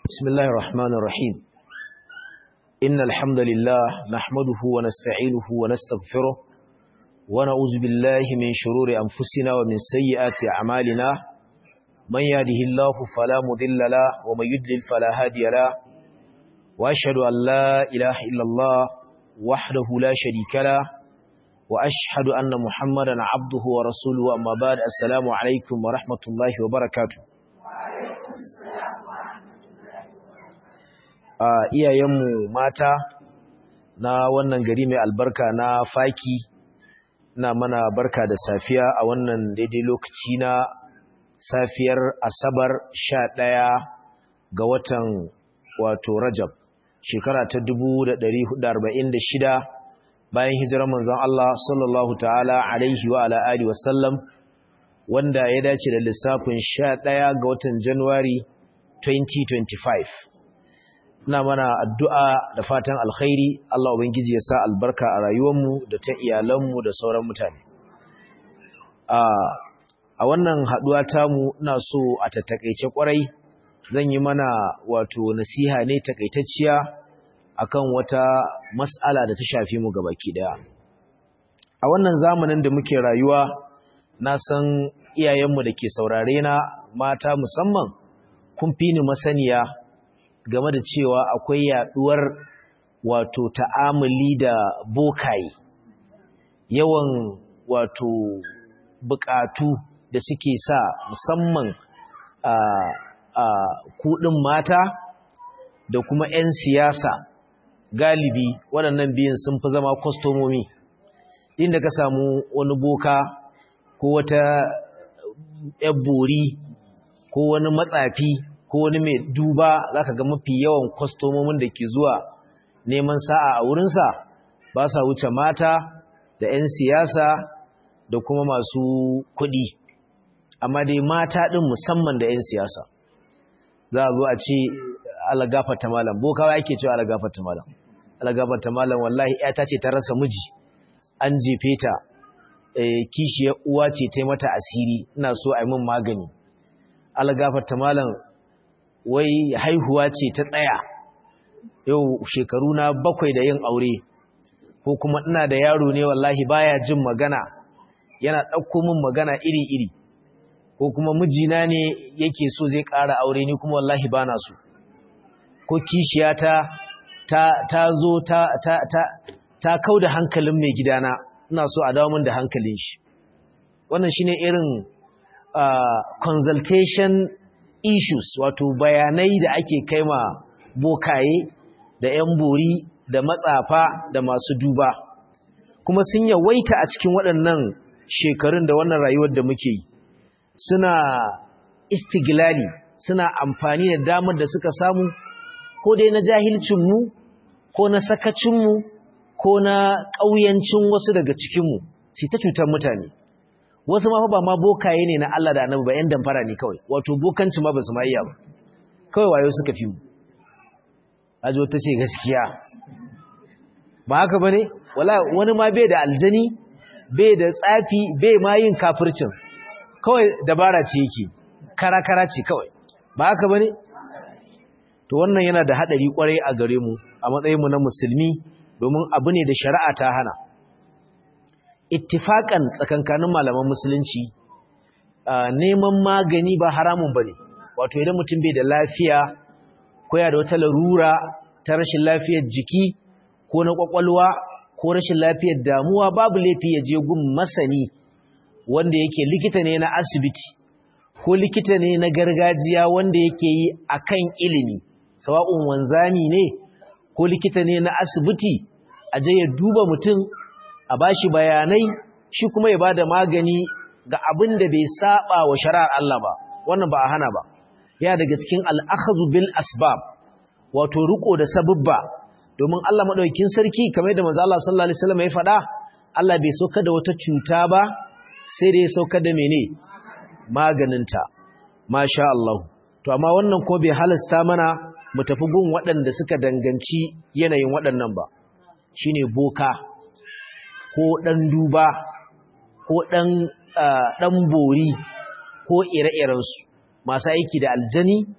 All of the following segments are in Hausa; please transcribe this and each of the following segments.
بسم الله الرحمن الرحيم إن الحمد لله نحمده ونستعينه ونستغفره ونعوذ بالله من شرور أنفسنا ومن سيئات أعمالنا من يهده الله فلا مضل له ومن يضلل فلا هادي له وأشهد أن لا إله إلا الله وحده لا شريك له وأشهد أن محمدا عبده ورسوله أما بعد السلام عليكم ورحمة الله وبركاته a iyayenmu mata na wannan gari mai albarka na faki na mana barka da safiya a wannan daidai lokaci na safiyar asabar sha ɗaya ga watan wato rajab shekara ta shida, bayan hijirar manzon Allah sallallahu ta'ala alaihi wa ala alihi wasallam wanda ya dace da lissafin sha ɗaya ga watan januwari 2025 ina mana addu'a da fatan alkhairi Allah ubangiji ya sa albarka a rayuwarmu da ta iyalanmu da sauran mutane a wannan haduwa tamu ina so a tattakaice kwarai zan yi mana wato nasiha ne takaitacciya akan wata mas'ala da ta shafi mu gabaki daya a wannan zamanin da muke rayuwa na san iyayenmu da ke saurare na mata musamman kun fi ni masaniya game da cewa akwai yaduwar wato ta'amuli da bokaye yawan wato bukatu da suke sa musamman a a kudin mata da kuma 'yan siyasa galibi waɗannan biyun sun fi zama kwastomomi din da ka samu wani boka ko wata bori ko wani matsafi ko wani mai duba za ka ga mafi yawan kwastomomin da ke zuwa neman sa'a a wurinsa ba sa wuce mata da 'yan siyasa da kuma masu kuɗi amma dai mata ɗin musamman da 'yan siyasa za a zo a ce alagafata malam bokawa yake cewa alagafata malam alagafata malam wallahi ta ce ta rasa miji an jefe ta kishiyar uwa ce ta mata asiri ina so a yi min magani alagafata malam wai haihuwa ce ta tsaya yau shekaru na bakwai da yin aure ko kuma ina da yaro ne wallahi baya jin magana yana ɗauko min magana iri-iri ko kuma mijina ne yake so zai ƙara aure ni kuma wallahi bana so ko kishiyata ta ta zo ta ta ta ta kauda hankalin mai gidana ina so a dawo min da hankalin shi wannan shine irin uh, consultation issues wato bayanai da ake kaima bokaye da 'yan bori da matsafa da masu duba kuma sun yawaita a cikin waɗannan shekarun da wannan rayuwar da muke yi suna istiglali suna amfani da damar da suka samu ko dai na jahilcinmu ko na sakacinmu ko na ƙauyancin wasu daga cikinmu sai ta cutar mutane wasu ma ba ma bokaye ne na Allah da annabi ba yan damfara ne kawai wato bokanci ma ba su ma iya ba kawai wayo suka fi mu ajo ta ce gaskiya ba haka bane wala wani ma bai da aljani bai da tsafi bai ma yin kafircin kawai dabara ce yake kara-kara ce kawai ba haka bane to wannan yana da hadari kwarai a gare mu a matsayin mu na musulmi domin abu ne da shari'a ta hana ittifakan tsakankanin malaman musulunci neman magani ba haramun bane wato idan mutum bai da lafiya ko ya da wata larura ta rashin lafiyar jiki ko na kwakwalwa ko rashin lafiyar damuwa babu laifi ya je gun masani wanda yake likita ne na asibiti ko likita ne na gargajiya wanda yake yi akan ilimi sawa'un wanzami ne ko likita ne na asibiti a je ya duba mutum a bashi bayanai shi kuma ya bada magani ga abin da bai saba wa shari'ar Allah ba wannan ba a hana ba ya daga cikin al'akhazu bil asbab wato riko da sababba domin Allah madaukakin sarki kamar da manzo Allah sallallahu alaihi wasallam ya faɗa Allah bai sauka da wata cuta ba sai da ya sauka da mene maganinta masha Allah to amma wannan ko bai halasta mana mu tafi gun waɗanda suka danganci yanayin waɗannan ba shine boka ko ɗan duba ko ɗan ɗan bori ko ire-irensu masu aiki da aljani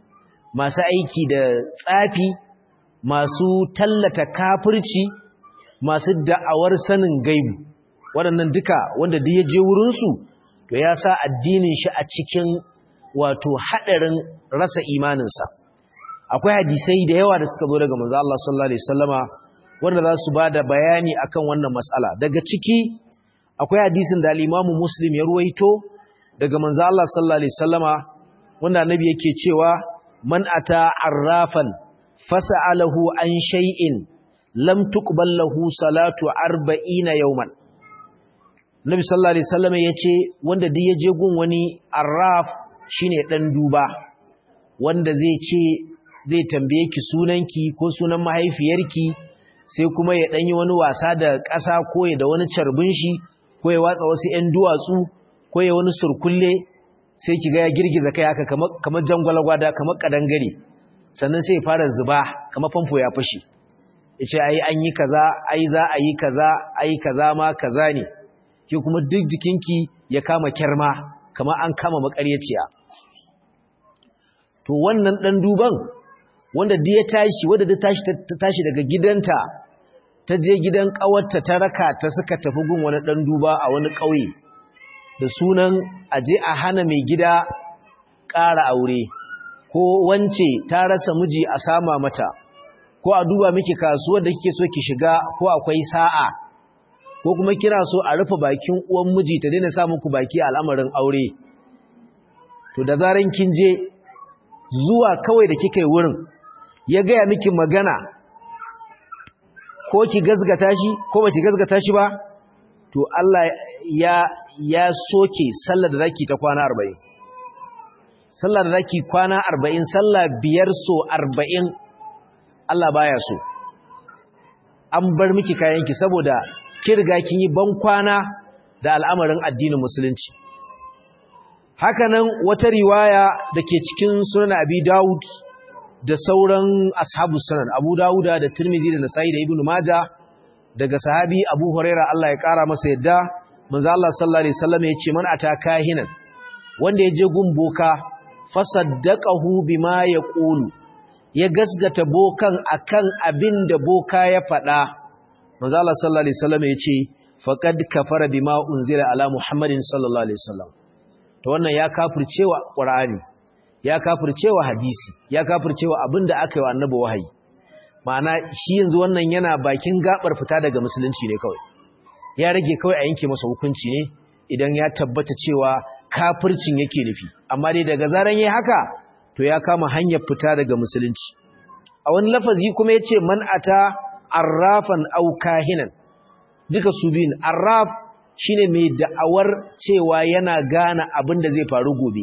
masu aiki da tsafi masu tallata kafirci masu da'awar sanin gaibu waɗannan duka wanda duk ya je wurinsu to ya sa addinin shi a cikin wato haɗarin rasa imaninsa akwai hadisai da yawa da suka zo daga manzo Allah sallallahu alaihi wasallama wanda za su bada bayani akan wannan mas'ala daga ciki akwai hadisin da al-Imam Muslim ya ruwaito daga manzo Allah sallallahu alaihi wasallama wanda annabi yake cewa man ata arrafan fas'alahu an shay'in lam tuqbal lahu salatu 40 yawman Nabi sallallahu alaihi wasallam yace wanda duk yaje gun wani arraf shine dan duba wanda zai ce zai tambaye ki sunanki ko sunan mahaifiyarki sai kuma ya danyi wani wasa da ƙasa ko ya da wani carbin shi ko ya watsa wasu ƴan duwatsu ko ya wani surkulle sai ki ga ya girgiza kai haka kamar kamar jangwalagwada kamar kadangare sannan sai ya fara zuba kamar famfo ya fashi yace ai an yi kaza ai za a yi kaza ai kaza ma kaza ne ki kuma duk jikinki ya kama kyarma kamar an kama makaryaciya to wannan dan duban wanda duk ya tashi wanda duk tashi ta tashi daga gidanta ta je gidan kawarta ta raka ta suka tafi gun wani dan duba a wani kauye da sunan aje a hana mai gida ƙara aure ko wance ta rasa miji a sama mata ko a duba miki kasuwar da kike so ki shiga ko akwai sa'a ko kuma kina so a rufe bakin uwan miji ta daina sa muku baki al'amarin aure to da zaran kin je zuwa kawai da kika yi wurin ya gaya miki magana ko ki gazgata shi ko ba ki gazgata shi ba to Allah ya ya soke sallar da zaki ta kwana 40 sallar da zaki kwana 40 sallah biyar so 40 Allah baya so an bar miki kayanki saboda ki riga kin yi ban kwana da al'amarin addinin musulunci hakanan wata riwaya da ke cikin sunan abi dawud da sauran ashabu sunan abu dawuda da tirmizi da nasa'i da ibnu maja daga sahabi abu huraira Allah ya kara masa yadda manzo Allah sallallahu alaihi wasallam ya ce man ata kahinan wanda ya je gun boka fasaddaqahu bima yaqulu ya gasgata bokan akan abin da boka ya faɗa manzo Allah sallallahu alaihi wasallam ya ce faqad kafara bima unzila ala muhammadin sallallahu alaihi wasallam to wannan ya kafircewa qur'ani ya kafircewa hadisi ya kafircewa abinda aka yi wa annabi wahayi ma'ana shi yanzu wannan yana bakin gabar fita daga musulunci ne kawai ya rage kawai a yanke masa hukunci ne idan ya tabbata cewa kafircin yake nufi amma dai daga zaran yayi haka to ya kama hanyar fita daga musulunci a wani lafazi kuma yace man ata arrafan aw kahinan duka su biyun arraf shine mai da'awar cewa yana gane abin da zai faru gobe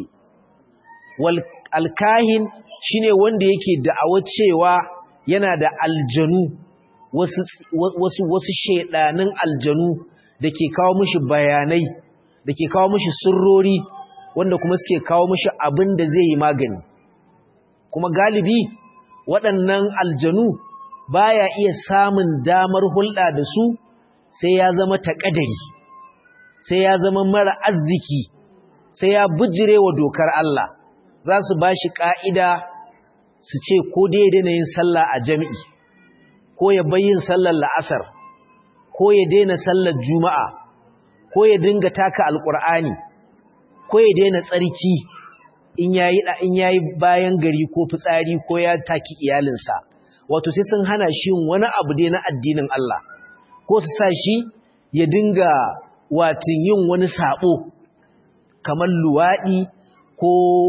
wal alkahin shine wanda yake da'awar cewa yana da aljanu wasu wasu wasu shedanin aljanu dake kawo mishi bayanai dake kawo mishi sirrori wanda kuma suke kawo mishi abin da zai yi magani kuma galibi waɗannan aljanu baya iya samun damar hulɗa da su sai ya zama taƙadari sai ya zama mara arziki sai ya bujire wa dokar Allah za su ba shi ƙa'ida su ce ko dai daina yin sallah a jami'i ko ya bayin sallar la'asar ko ya daina sallar juma'a ko ya dinga taka alƙur'ani ko ya daina tsarki in yayi in yayi bayan gari ko fitsari ko ya taki iyalinsa wato sai sun hana shi wani abu dai na addinin Allah ko su sa shi ya dinga watin yin wani sabo kamar luwadi ko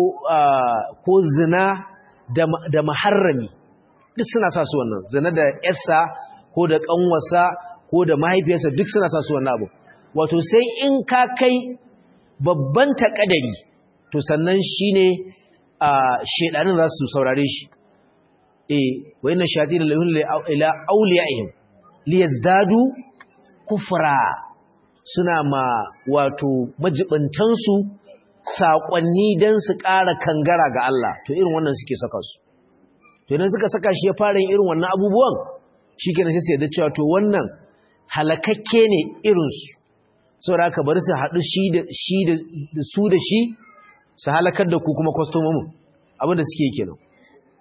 ko zina da da maharrami duk suna sa su wannan zina da yarsa ko da kanwarsa ko da mahaifiyarsa duk suna sa su wannan abu wato sai in ka kai babban takadari to sannan shine a shedanin za su saurare shi eh wayannan shayatin lahun ila awliyaihim liyazdadu kufra suna ma wato majibantan su sakonni dan su ƙara kangara ga Allah to irin wannan suke saka su to idan suka saka shi ya fara yin irin wannan abubuwan shikenan sai su yarda cewa to wannan halakakke ne irin su saboda haka bari su haɗu shi da shi da su da shi su halakar da ku kuma kwastomomin abinda suke kenan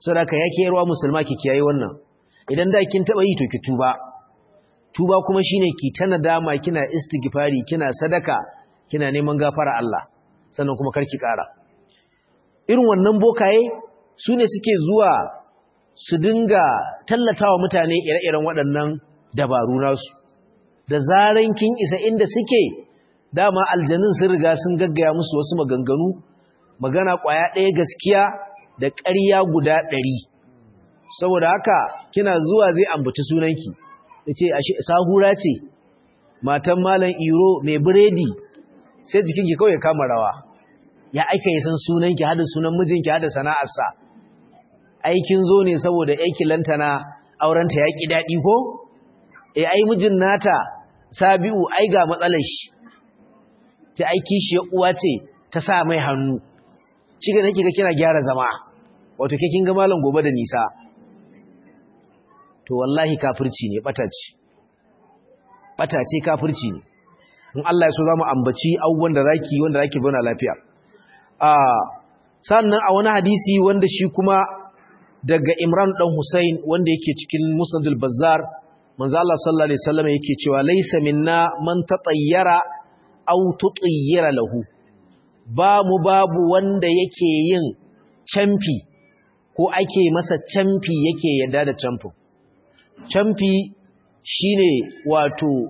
saboda yake yarwa musulma ki kiyaye wannan idan da kin taba yi to ki tuba tuba kuma shine ki ta nadama kina istighfari kina sadaka kina neman gafara Allah sannan kuma karki kara irin wannan bokaye su ne suke zuwa su dinga tallatawa mutane ire-iren waɗannan dabaru nasu da zaran kin isa inda suke dama aljanun sun riga sun gaggaya musu wasu maganganu magana ƙwaya ɗaya gaskiya da ƙarya guda ɗari saboda haka kina zuwa zai ambaci sunanki ya ce sahura ce matan malam iro mai biredi sai jikinki kawai kama rawa ya aika yi san sunanki hada sunan mijinki hada sana'arsa aikin zo ne saboda aiki lantana aurenta ya ƙi daɗi ko e ai mijin nata sabi'u ai ga matsalar shi ta aiki shi uwa ce ta sa mai hannu shi ga nake ga kina gyara zama wato ke kin ga malam gobe da nisa to wallahi kafirci ne bata ce bata ce kafirci ne in Allah ya so zamu ambaci abubuwan da zaki wanda zaki zauna lafiya a sannan a wani hadisi wanda shi kuma daga Imran dan Hussein wanda yake cikin Musnadul Bazzar manzo Allah sallallahu alaihi wasallam yake cewa laysa minna man tatayyara aw tutayyara lahu ba mu babu wanda yake yin camfi ko ake masa camfi yake yadda da camfin camfi shine wato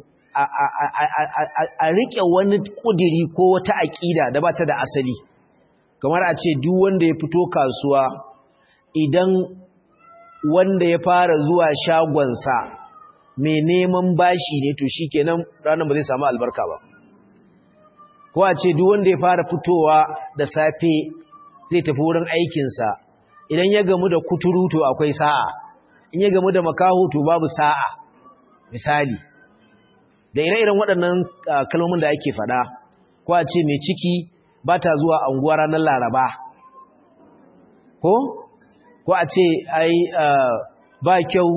a riƙe wani ƙudiri ko wata aƙida da ba ta da asali kamar a ce duk wanda ya fito kasuwa idan wanda ya fara zuwa shagonsa mai neman bashi ne to shi kenan ranar ba zai samu albarka ba ko a ce duk wanda ya fara fitowa da safe zai tafi wurin aikinsa idan ya gamu da kuturu to akwai sa'a in ya gamu da makaho to babu sa'a misali da ire-iren waɗannan kalmomin da ake faɗa ko a ce mai ciki ba ta zuwa anguwa ranar laraba ko ko a ce ai ba kyau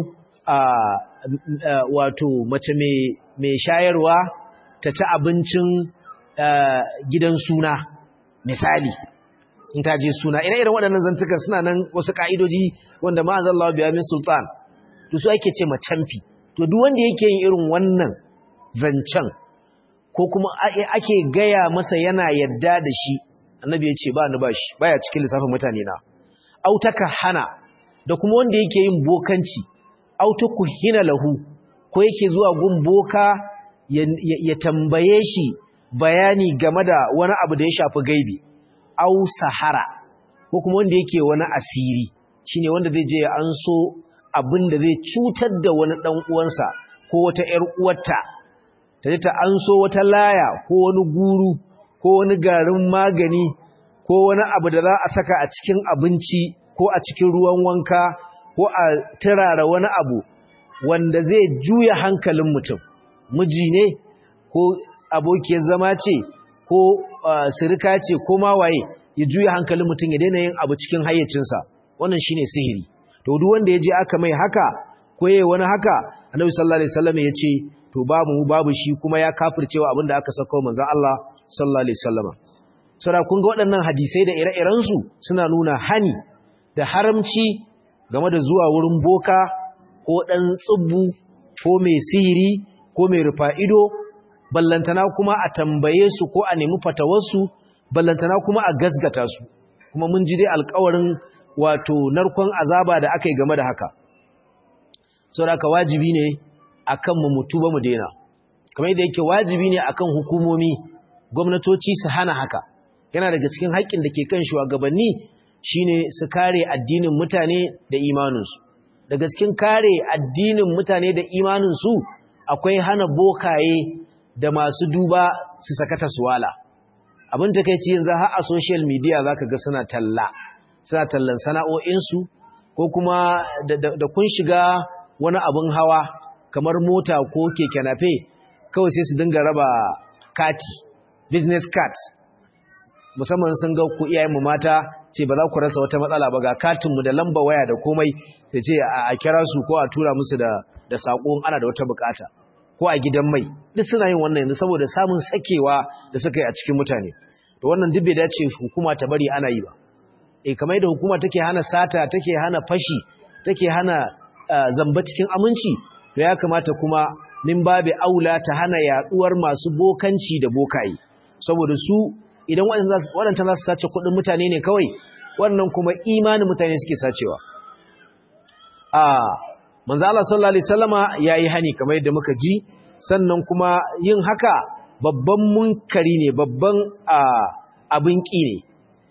wato mace mai shayarwa ta ci abincin gidan suna misali in ta je suna ire-iren waɗannan zantuka suna nan wasu ƙa'idoji wanda ma'azan Allah biya min sultan to su ake ce macamfi to duk wanda yake yin irin wannan zancen ko kuma ake gaya masa yana yadda da shi annabi ya ce ba ni ba shi baya cikin lissafin mutane na autaka hana da kuma wanda yake yin bokanci autuku hina lahu ko yake zuwa gun boka ya tambaye shi bayani game da wani abu da ya shafi gaibi au sahara ko kuma wanda yake wani asiri shine wanda zai je an so abin da zai cutar da wani dan uwansa ko wata ƴar uwarta ta ta an so wata laya ko wani guru ko wani garin magani ko wani abu da za a saka a cikin abinci ko a cikin ruwan wanka ko a turara wani abu wanda zai juya hankalin mutum miji ne ko abokiyar zama ce ko sirika ce ko mawaye ya juya hankalin mutum ya daina yin abu cikin hayyacinsa wannan shine sihiri to duk wanda ya je aka mai haka ko yayi wani haka annabi sallallahu alaihi wasallam ya ce to babu babu shi kuma ya kafircewa abinda aka saka manzon Allah sallallahu alaihi wasallam sura kun ga waɗannan hadisai da ire-iren su suna nuna hani da haramci game da zuwa wurin boka ko dan tsubbu ko mai sihiri ko mai rufa'ido ballantana kuma a tambaye su ko a nemi fatawarsu ballantana kuma a gasgata su kuma mun ji dai alƙawarin wato narkon azaba da aka yi game da haka saboda haka wajibi ne akan mu mutu ba mu daina kamar yadda yake wajibi ne akan hukumomi gwamnatoci su hana haka yana daga cikin haƙƙin da ke kan shugabanni shine su kare addinin mutane da imaninsu daga cikin kare addinin mutane da imaninsu akwai hana bokaye da masu duba su sakata suwala abin takeici yanzu har a social media zaka ga suna talla suna tallan sana'o'insu ko kuma da kun shiga wani abin hawa kamar mota ko keke nafe kawai sai su dinga raba kati business card musamman sun ga ku iyayen mu mata ce ba za ku rasa wata matsala ba ga katin mu da lamba waya da komai sai ce a kira su ko a tura musu da da sako ana da wata bukata ko a gidan mai duk suna yin wannan yanzu saboda samun sakewa da suka yi a cikin mutane to wannan duk bai dace hukuma ta bari ana yi ba eh kamar yadda hukuma take hana sata take hana fashi take hana zamba cikin aminci to ya kamata kuma min babu aula ta hana yaduwar masu bokanci da bokaye saboda su idan waɗancan za su sace kuɗin mutane ne kawai wannan kuma imanin mutane suke sacewa a manzo Allah sallallahu alaihi wasallama yayi hani kamar yadda muka ji sannan kuma yin haka babban munkari ne babban abin ƙi ne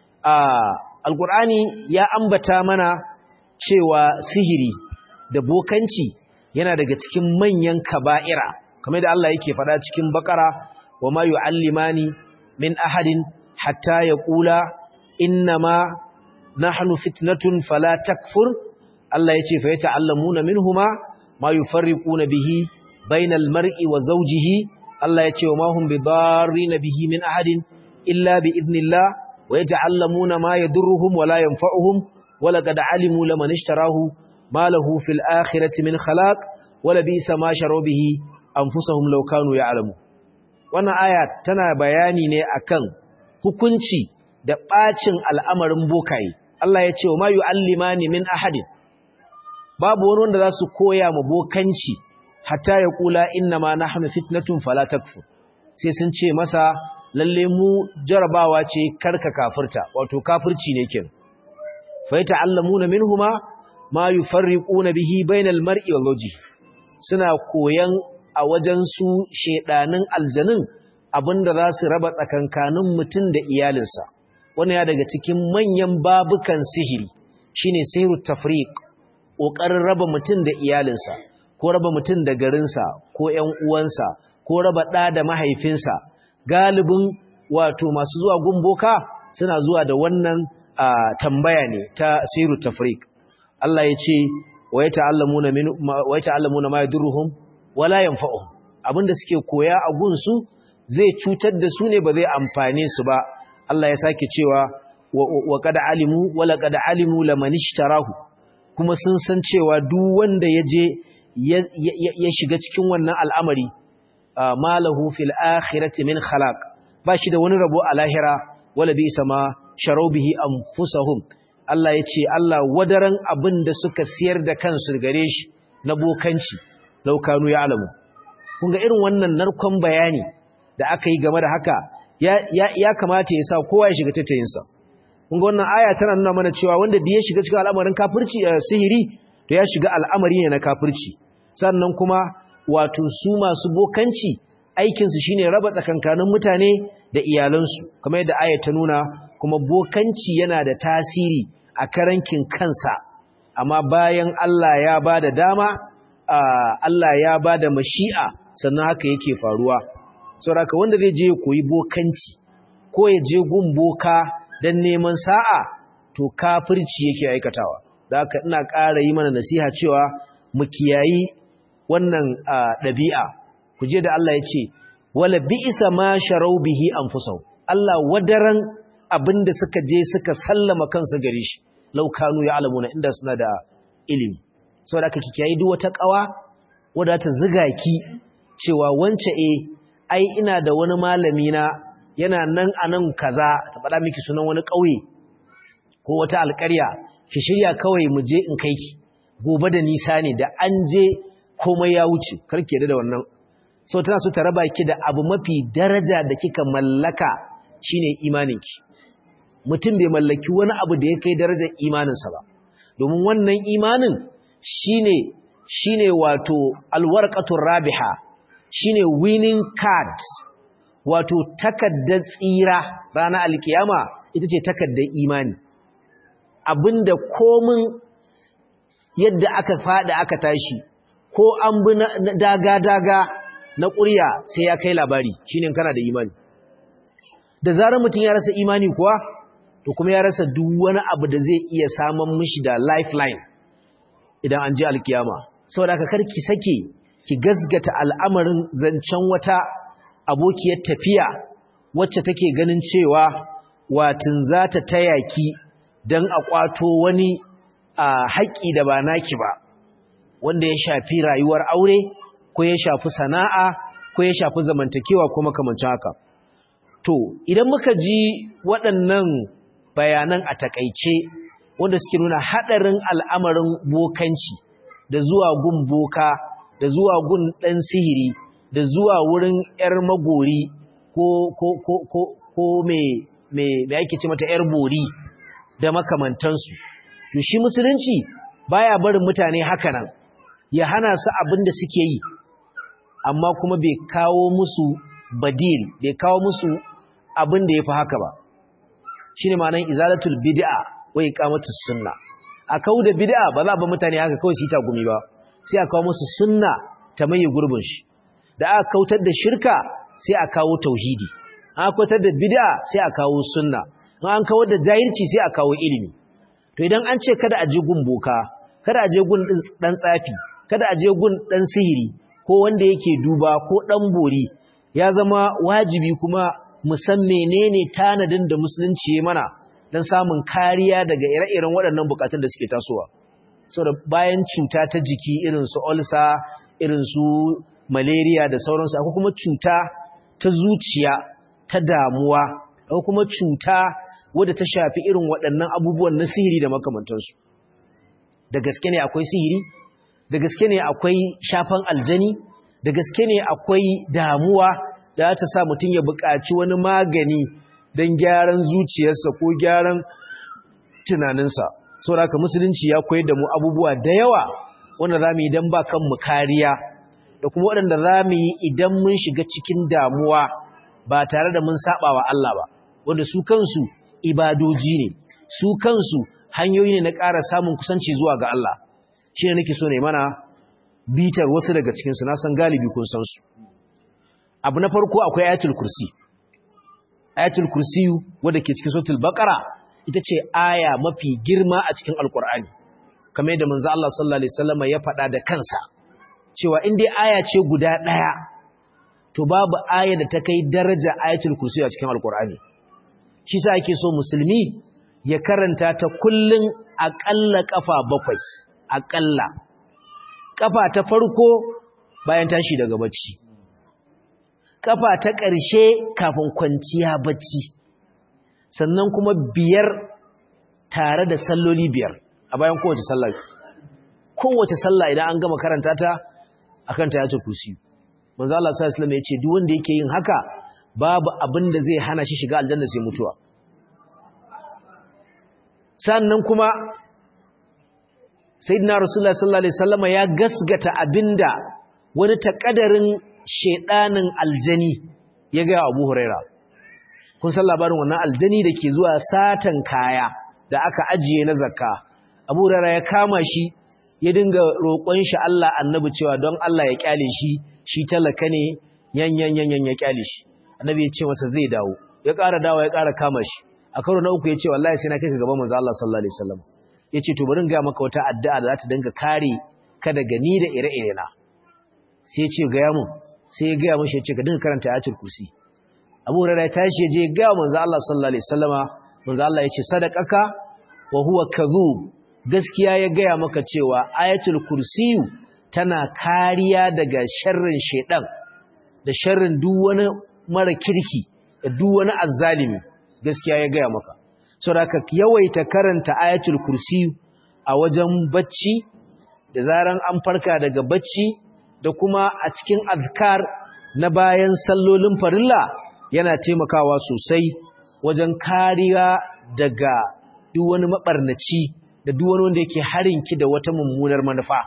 alkur'ani ya ambata mana cewa sihiri da bokanci yana daga cikin manyan kaba'ira kamar da Allah yake faɗa cikin bakara wa ma yu'allimani min ahadin hatta yaqula innama nahnu fitnatun fala takfur Allah yace fa yata'allamuna minhuma ma yufarriquna bihi bainal mar'i wa zawjihi Allah yace wa ma hum bidarrin bihi min ahadin illa bi idnillah wa yata'allamuna ma yadurruhum wa la yanfa'uhum wa laqad alimu laman ishtarahu ma lahu fil akhirati min khalaq wa labisa ma sharu bihi anfusahum law kanu ya'lamu wannan aya tana bayani ne akan hukunci da bacin al'amarin bokaye Allah ya ce wa ma yu'allimani min ahadin babu wani wanda za su koya ma bokanci hatta ya kula inna ma nahnu fitnatun fala takfur sai sun ce masa lalle mu jarabawa ce karka kafirta wato kafirci ne kin fa yata'allamuna minhuma ma yufarriquna bihi bainal mar'i wal wajhi suna koyan a wajen su shedanin aljanin abinda za su raba tsakankanin mutum da iyalinsa wannan ya daga cikin manyan babukan sihiri shine sihirut tafriq kokarin raba mutum da iyalinsa ko raba mutum da garinsa ko ƴan uwansa ko raba ɗa da mahaifinsa galibin wato masu zuwa gumboka suna zuwa da wannan tambaya ne ta siru tafriq Allah ya ce wa yata'allamuna min wa yata'allamuna ma yadurruhum wala yanfa'uhum abinda suke koya a gunsu zai cutar da su ne ba zai amfane su ba Allah ya sake cewa wa qad alimu wala qad alimu laman ishtarahu kuma sun san cewa duk wanda ya je ya shiga cikin wannan al'amari malahu fil akhirati min khalaq ba shi da wani rabo a lahira wala bi sama sharau bihi anfusahum Allah ya ce Allah wadaran abin da suka siyar da kansu gare shi na bokanci laukanu ya alamu kun ga irin wannan narkon bayani da aka yi game da haka ya kamata ya sa kowa ya shiga tattayinsa kun ga wannan aya tana nuna mana cewa wanda da ya shiga cikin al'amarin kafirci sihiri to ya shiga al'amari ne na kafirci sannan kuma wato su masu bokanci aikinsu shine raba tsakankanin mutane da iyalansu kamar yadda aya ta nuna kuma bokanci yana da tasiri a karankin kansa amma bayan Allah ya ba da dama Allah ya ba da mashi'a sannan haka yake faruwa saboda wanda zai je ya koyi bokanci ko ya je gun boka don neman sa'a to kafirci yake aikatawa da haka ina ƙara yi mana nasiha cewa mu kiyayi wannan ɗabi'a ku je da Allah ya ce wala bi'isa ma sharau bihi anfusahum Allah wadaran abinda suka je suka sallama kansu gare shi law kanu ya'lamuna inda suna da ilimi saboda kake kiyayi duk wata kawa wadda ta ziga ki cewa wance eh ai ina da wani malami na yana nan anan kaza ta faɗa miki sunan wani ƙauye ko wata alƙarya ki shirya kawai mu je in kai ki gobe da nisa ne da an je komai ya wuce karki da wannan so tana so ta raba ki da abu mafi daraja da kika mallaka shine imaninki mutum bai mallaki wani abu da ya kai darajar imaninsa ba domin wannan imanin shine shine wato alwarqatur rabiha shine winning card wato takaddar tsira ranar alkiyama ita ce takaddar imani abinda komin yadda aka fada aka tashi ko an bi daga-daga na ƙurya sai ya kai labari shine kana da imani da zarar mutum ya rasa imani kuwa to kuma ya rasa duk wani abu da zai iya samun mishi da lifeline idan an je alkiyama saboda haka kar ki sake ki gasgata al'amarin zancen wata abokiyar tafiya wacce take ganin cewa watin za ta taya ki don a kwato wani haƙƙi da ba naki ba wanda ya shafi rayuwar aure ko ya shafi sana'a ko ya shafi zamantakewa ko makamancin haka to idan muka ji waɗannan bayanan a takaice wanda suke nuna hadarin al'amarin bokanci da zuwa gun boka da zuwa gun dan sihiri da zuwa wurin yar magori ko ko ko ko ko me me me ake ce mata yar bori da makamantansu to shi musulunci baya barin mutane haka nan ya hana su abin da suke yi amma kuma bai kawo musu badil bai kawo musu abin da yafi haka ba shine ma'anar izalatul bid'a wa iqamatus sunna a kawo da bid'a ba za ba mutane haka kawai su ta gumi ba sai a kawo musu sunna ta maye gurbin shi da aka kautar da shirka sai a kawo tauhidi an kautar da bid'a sai a kawo sunna an kawar da jahilci sai a kawo ilimi to idan an ce kada a je gun boka kada a je gun dan tsafi kada a je gun dan sihiri ko wanda yake duba ko dan bori ya zama wajibi kuma mu san menene tanadin da musulunci ya mana dan samun kariya daga ire-iren waɗannan bukatun da suke tasowa saboda bayan cuta ta jiki irin su ulcer irin su malaria da sauransu akwai kuma cuta ta zuciya ta damuwa akwai kuma cuta wadda ta shafi irin waɗannan abubuwan na sihiri da makamantansu da gaske ne akwai sihiri da gaske ne akwai shafan aljani da gaske ne akwai damuwa da ta sa mutum ya buƙaci wani magani don gyaran zuciyarsa ko gyaran tunaninsa saboda haka musulunci ya koyar da mu abubuwa da yawa wanda za mu yi don ba kanmu kariya da kuma waɗanda za mu yi idan mun shiga cikin damuwa ba tare da mun saba wa Allah ba wanda su kansu ibadoji ne su kansu hanyoyi ne na ƙara samun kusanci zuwa ga Allah shi ne nake so ne mana bitar wasu daga cikinsu na san galibi kun san su abu na farko akwai ayatul kursi ayatul kursi wadda ke cikin suratul baqara ita ce aya mafi girma a cikin alkur'ani kamar yadda manzo Allah sallallahu alaihi wasallam ya faɗa da kansa cewa in dai aya ce guda ɗaya to babu aya da ta kai daraja ayatul kursi a cikin alkur'ani shi sa ake so musulmi ya karanta ta kullun aƙalla ƙafa bakwai aƙalla ƙafa ta farko bayan tashi daga bacci ƙafa ta ƙarshe kafin kwanciya bacci sannan kuma biyar tare da salloli biyar a bayan kowace sallah kowace sallah idan an gama karanta ta akan ta yace kursi manzo Allah sallallahu alaihi wasallam ya ce duk wanda yake yin haka babu abin da zai hana shi shiga aljanna sai mutuwa sannan kuma sayyidina rasulullah sallallahu alaihi wasallam ya gasgata abinda wani takadarin shedanin aljani ya ga Abu Huraira kun san labarin wannan aljani da ke zuwa satan kaya da aka ajiye na zakka Abu Huraira ya kama shi ya dinga roƙon shi Allah annabi cewa don Allah ya kyale shi shi talaka ne yan yan yan yan ya kyale shi annabi ya ce masa zai dawo ya ƙara dawo ya ƙara kama shi a karo na uku ya ce wallahi sai na kai ka gaban manzo Allah sallallahu alaihi wasallam ya ce to bari in ga maka wata addu'a da za ta dinga kare ka daga ni da ire-ire na sai ya ce ga ya mun sai ya ga mishi ya ce ka dinga karanta ayatul kursi Abu Hurairah ya tashi ya je ga manzo Allah sallallahu alaihi wasallama manzo Allah ya ce sadaqaka wa huwa kadhub gaskiya ya gaya maka cewa ayatul kursiyu tana kariya daga sharrin shedan da sharrin duk wani mara kirki da duk wani azzalimi gaskiya ya gaya maka saboda yawaita karanta ayatul kursiyu a wajen bacci da zaran an farka daga bacci da kuma a cikin azkar na bayan sallolin farilla yana taimakawa sosai wajen kariya daga duk wani mabarnaci da duk wani wanda yake harinki da wata mummunar manufa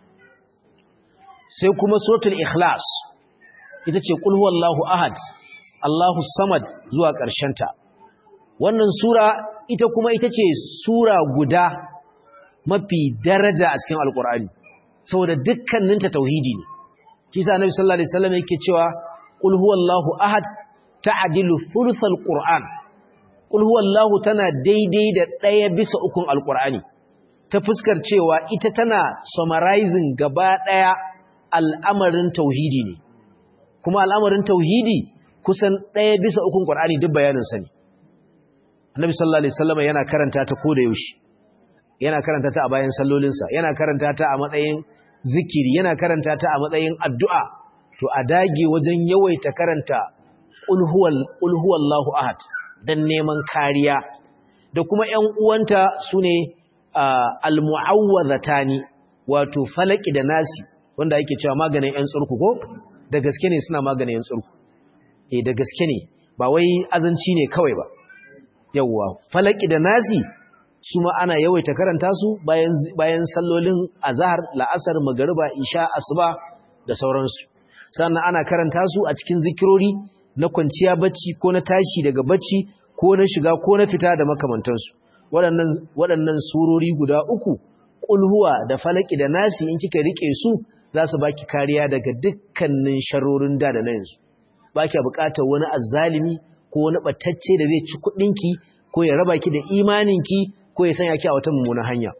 sai kuma suratul ikhlas ita ce qul huwallahu ahad Allahu samad zuwa ta. wannan sura ita kuma ita ce sura guda mafi daraja a cikin alkur'ani saboda dukkaninta tauhidi ne kisa annabi sallallahu alaihi wasallam yake cewa qul huwallahu ahad ta'dilu thuluthal qur'an qul huwallahu tana daidai da ɗaya bisa ukun alkur'ani ta fuskar cewa ita tana summarizing gaba ɗaya al'amarin tauhidi ne kuma al'amarin tauhidi kusan ɗaya bisa ukun qur'ani duk bayanin sa ne annabi sallallahu alaihi wasallam yana karanta ta koda yaushe yana karanta ta a bayan sallolinsa yana karanta ta a matsayin zikiri yana karanta ta a matsayin addu'a to a dage wajen yawaita karanta qul huwal qul huwallahu ahad dan neman kariya da kuma ƴan uwanta sune al-mu'awwadhatani wato falaki da nasi wanda ake cewa maganin ƴan tsurku ko da gaske ne suna maganin ƴan tsurku eh da gaske ne ba wai azanci ne kawai ba yawwa falaki da nasi su ma ana yawaita karanta su bayan bayan sallolin azhar la'asar magriba isha asuba da sauransu sannan ana karanta su a cikin zikirori na kwanciya bacci ko na tashi daga bacci ko na shiga ko na fita da makamantansu waɗannan waɗannan surori guda uku kulhuwa da falaki da nasi in kika rike su za su baki kariya daga dukkanin sharorin da da na yanzu baki buƙatar wani azzalimi ko wani batacce da zai ci kuɗinki ko ya raba ki da imaninki ko ya sanya ki a wata mummunan hanya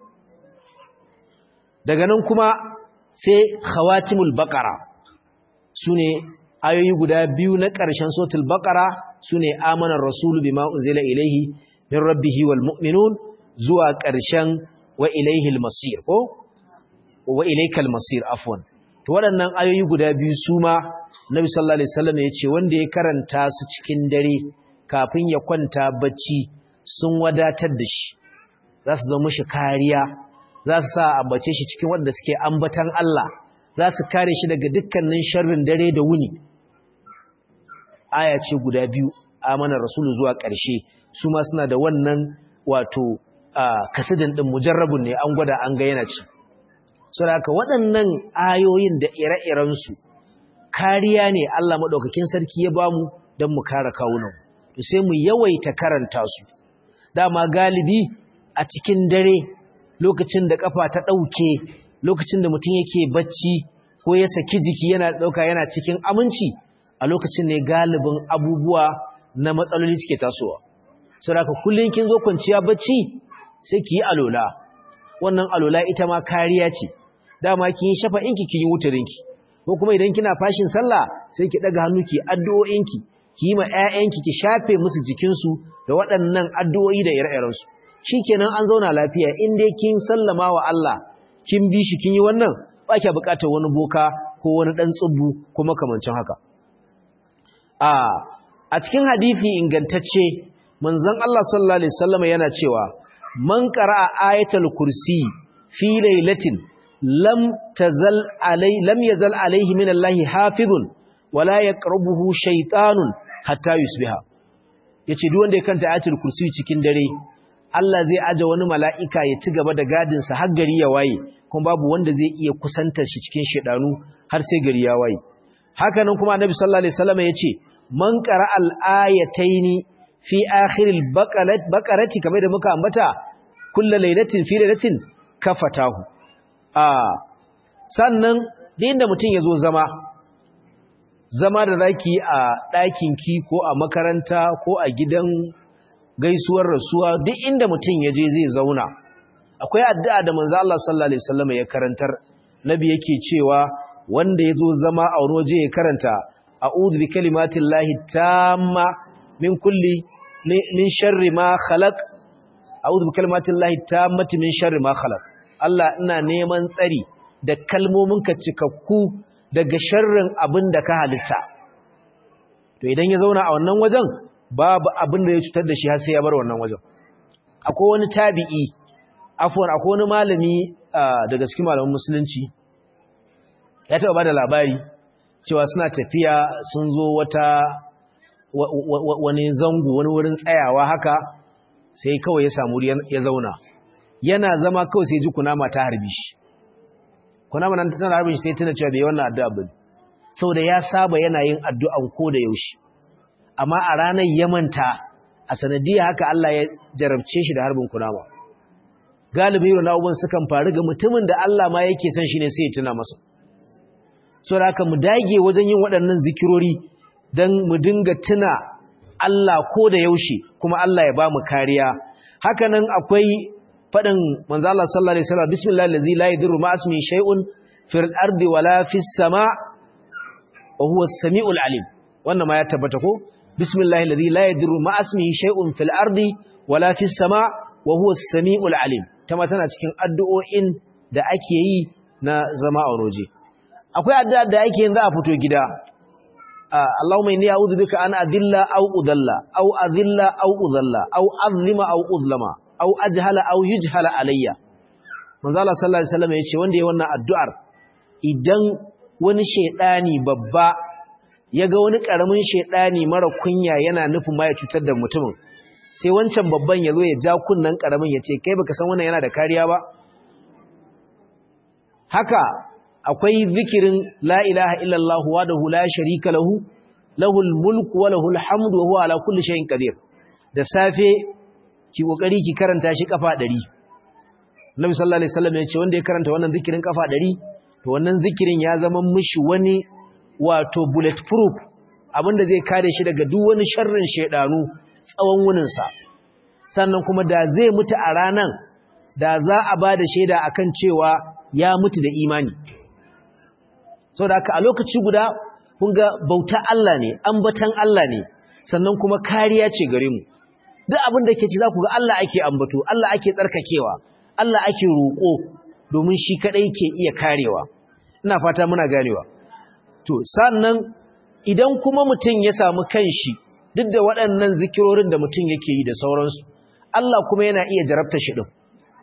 daga nan kuma sai khawatimul baqara sune ayoyi guda biyu na ƙarshen suratul baqara sune amana rasulu bima unzila ilaihi min rabbih wal mu'minun zuwa ƙarshen wa ilaihil masir ko wa ilaikal masir afwan to waɗannan ayoyi guda biyu su ma nabi sallallahu alaihi wasallam ya ce wanda ya karanta su cikin dare kafin ya kwanta bacci sun wadatar da shi za su zama shi kariya za su sa ambace shi cikin wanda suke ambatan Allah za su kare shi daga dukkanin sharrin dare da wuni aya ce guda biyu amana rasulu zuwa ƙarshe su ma suna da wannan wato kasidin din mujarrabun ne an gwada an ga yana ci saboda waɗannan ayoyin da ire-irensu kariya ne Allah maɗaukakin sarki ya bamu don mu kare kawunan to sai mu yawaita karanta su dama galibi a cikin dare lokacin da kafa ta ɗauke lokacin da mutum yake bacci ko ya saki jiki yana ɗauka yana cikin aminci a lokacin ne galibin abubuwa na matsaloli suke tasowa saboda kullum kin zo kwanciya bacci sai ki yi alola wannan alola ita ma kariya ce dama kin yi shafa'inki kin yi wutarinki ko kuma idan kina fashin sallah sai ki daga hannu ki addu'o'inki ki yi ma ƴaƴanki ki shafe musu jikinsu da waɗannan addu'o'i da ire-iren su shikenan an zauna lafiya in dai kin sallama wa Allah kin bi shi kin yi wannan ba ki buƙatar wani boka ko wani dan tsubu ko makamancin haka a a cikin hadisi ingantacce manzon Allah sallallahu alaihi wasallam yana cewa man qara'a ayatul kursi fi lailatin lam tazal alai lam yazal alaihi min Allah hafizun wala yaqrabuhu shaytanun hatta yusbiha yace duk wanda ya kanta ayatul kursi cikin dare Allah zai aje wani mala'ika ya ci gaba da gadin sa har gari ya waye kuma babu wanda zai iya kusantar shi cikin shedanu har sai gari ya waye haka nan kuma annabi sallallahu alaihi wasallam yace man qara'a al-ayataini fi akhiril baqarati kamar da muka ambata kullu lailatin fi lailatin kafatahu a sannan din da mutum yazo zama zama da zaki a ɗakin ki ko a makaranta ko a gidan gaisuwar rasuwa duk inda mutum yaje zai zauna akwai addu'a da manzo Allah sallallahu alaihi wasallam ya karantar nabi yake cewa wanda yazo zama a wani waje ya karanta a'udhu bi kalimatillahi tamma min kulli min sharri ma khalaq a'udhu bi kalimatillahi tammati min sharri ma khalaq Allah ina neman tsari da kalmominka cikakku daga sharrin abin da ka halitta to idan ya zauna a wannan wajen babu abin da ya cutar da shi har sai ya bar wannan wajen akwai wani tabi'i afwan akwai wani malami daga cikin malaman musulunci ya taba bada labari cewa suna tafiya sun zo wata wani zango wani wurin tsayawa haka sai kawai ya samu ya zauna yana zama kawai sai ji kunama ta harbi shi kunama nan tana harbin shi sai tana cewa bai wannan addu'a ba saboda ya saba yana yin addu'an ko da yaushe amma a ranar ya manta a sanadiyar haka Allah ya jarabce shi da harbin kunama galibi irin abubuwan sukan faru ga mutumin da Allah ma yake son shi ne sai ya tuna masa saboda haka mu dage wajen yin waɗannan zikirori don mu dinga tuna Allah ko da yaushe kuma Allah ya ba mu kariya hakanan akwai faɗin manzo Allah sallallahu alaihi wasallam bismillahil ladzi la yadurru ma ismi shay'un fil ardi wala fis sama wa huwa as-sami'ul alim wannan ma ya tabbata ko bismillahil ladzi la yadurru ma ismi shay'un fil ardi wala fis sama wa huwa as-sami'ul alim tama tana cikin addu'o'in da ake yi na zama a roje akwai addu'a da ake yin za a fito gida Allahumma inni a'udhu bika an adilla aw udalla aw adilla aw udalla aw azlima aw uzlama aw ajhala aw yujhala alayya manzo Allah sallallahu alaihi wasallam yace wanda yayi wannan addu'ar idan wani shedani babba yaga wani karamin shedani mara kunya yana nufin ma ya cutar da mutumin sai wancan babban yazo ya ja kunnan karamin yace kai baka san wannan yana da kariya ba haka akwai zikirin la ilaha illallah wahdahu la sharika lahu lahul mulku wa lahul hamdu wa huwa ala kulli shay'in qadir da safe ki kokari ki karanta shi kafa 100 Nabi sallallahu alaihi wasallam ya ce wanda ya karanta wannan zikirin kafa 100 to wannan zikirin ya zama mishi wani wato bulletproof abinda zai kare shi daga duk wani sharrin shedanu tsawon wunin sa sannan kuma da zai mutu a ranan da za a bada shaida akan cewa ya mutu da imani so da haka a lokaci guda kun ga bauta Allah ne ambatan Allah ne sannan kuma kariya ce gare mu duk abin da ke ci za ku ga Allah ake ambato Allah ake tsarkakewa Allah ake roƙo domin shi kadai ke iya karewa ina fata muna ganewa to sannan idan kuma mutum ya samu kanshi duk da waɗannan zikirorin da mutum yake yi da sauransu Allah kuma yana iya jarabta shi din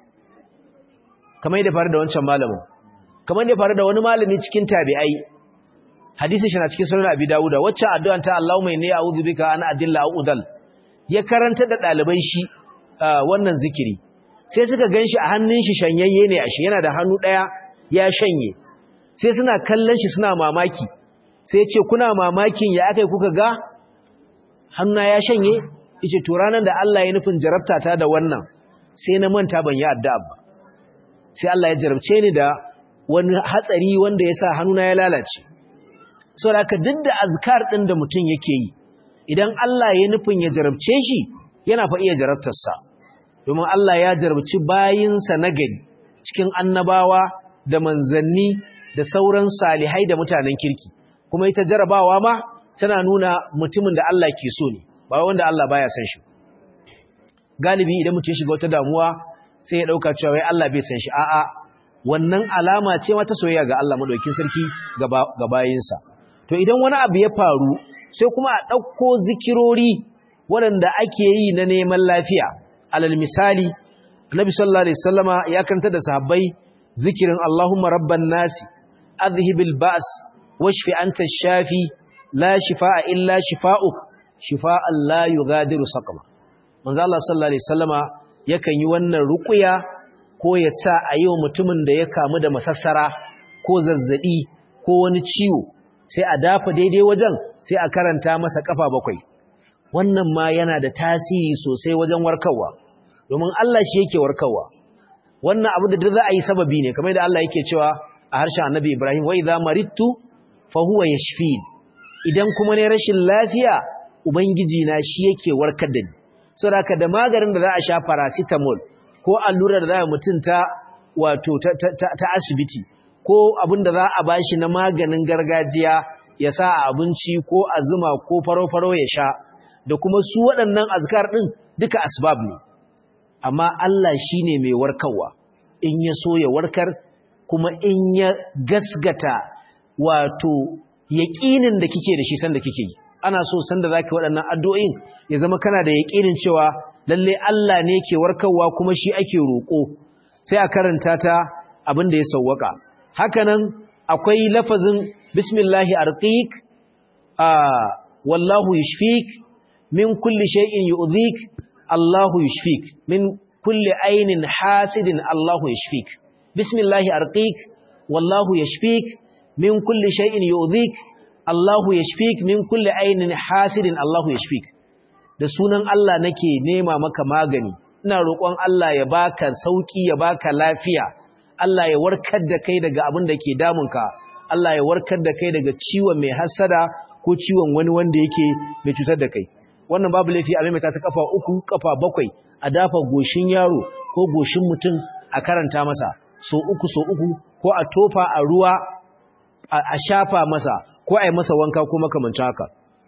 kamar yadda faru da wancan malamin kamar da faru da wani malami cikin tabi'ai hadisin shi na cikin sunan abi dawuda wacce addu'an ta Allahumma inni a'udhu bika an adilla aw udal ya karanta da daliban shi wannan zikiri sai suka ganshi a hannun shi shanyayye ne ashe yana da hannu daya ya shanye sai suna kallon shi suna mamaki sai ce kuna mamakin ya akai kuka ga hannuna ya shanye yace to ranan da Allah ya nufin jarabta ta da wannan sai na manta ban yi addu'a ba sai Allah ya jarabce ni da wani hatsari wanda ya sa hannuna ya lalace so da duk da azkar ɗin da mutum yake yi idan Allah ya nufin ya jarabce shi yana fa iya jarabtarsa domin Allah ya jarabci bayinsa na gari cikin annabawa da manzanni da sauran salihai da mutanen kirki kuma ita jarabawa ma tana nuna mutumin da Allah ke so ne ba wanda Allah baya san shi galibi idan mutum ya shiga wata damuwa sai ya dauka cewa wai Allah bai san shi a'a wannan alama ce mata soyayya ga Allah madaukakin sarki ga bayinsa to idan wani abu ya faru sai kuma a ɗauko zikirori waɗanda ake yi na neman lafiya alal misali annabi sallallahu alaihi wasallama ya kanta da sahabbai zikirin Allahumma rabban nasi adhhibil ba's washfi anta shafi la shifaa illa shifaa'uk shifaa'an la yughadiru saqama manzo Allah sallallahu alaihi wasallama yakan yi wannan ruqya ko ya sa a yi wa mutumin da ya kamu da masassara ko zazzaɓi ko wani ciwo sai a dafa daidai wajen sai a karanta masa kafa bakwai wannan ma yana da tasiri sosai wajen warkarwa domin Allah shi yake warkarwa wannan abu da duk za a yi sababi ne kamar da Allah yake cewa a harshen Annabi Ibrahim wa idza maridtu fa huwa yashfin idan kuma ne rashin lafiya ubangiji na shi yake warkar da ni saboda da maganin da za a sha paracetamol ko allurar da za a mutunta wato ta asibiti ko abin da za a bashi na maganin gargajiya ya sa a abinci ko a zuma ko faro-faro ya sha da kuma su waɗannan azkar ɗin duka asbab ne amma Allah shi ne mai warkarwa in ya so ya warkar kuma in ya gasgata wato yaƙinin da kike da shi sanda kike yi ana so sanda zaki waɗannan addu'o'in ya zama kana da yaƙinin cewa lalle Allah ne ke warkarwa kuma shi ake roƙo sai a karanta ta abin da ya sawwaka hakanan akwai lafazin bismillahi arqiq wallahu yushfik min kulli shay'in yu'dhik Allahu yushfik min kulli ainin hasidin Allahu yushfik bismillahi arqiq wallahu yashfik min kulli shay'in yu'dhik Allahu yashfik min kulli ainin hasidin Allahu yashfik da sunan Allah nake nema maka magani ina roƙon Allah ya baka sauki ya baka lafiya Allah ya warkar da kai daga abin da ke damunka Allah ya warkar da kai daga ciwon mai hasada ko ciwon wani wanda yake mai cutar da kai wannan babu laifi a maimaita ta kafa uku kafa bakwai a dafa goshin yaro ko goshin mutum a karanta masa so uku so uku ko a tofa a ruwa a shafa masa ko a yi masa wanka ko makamancin haka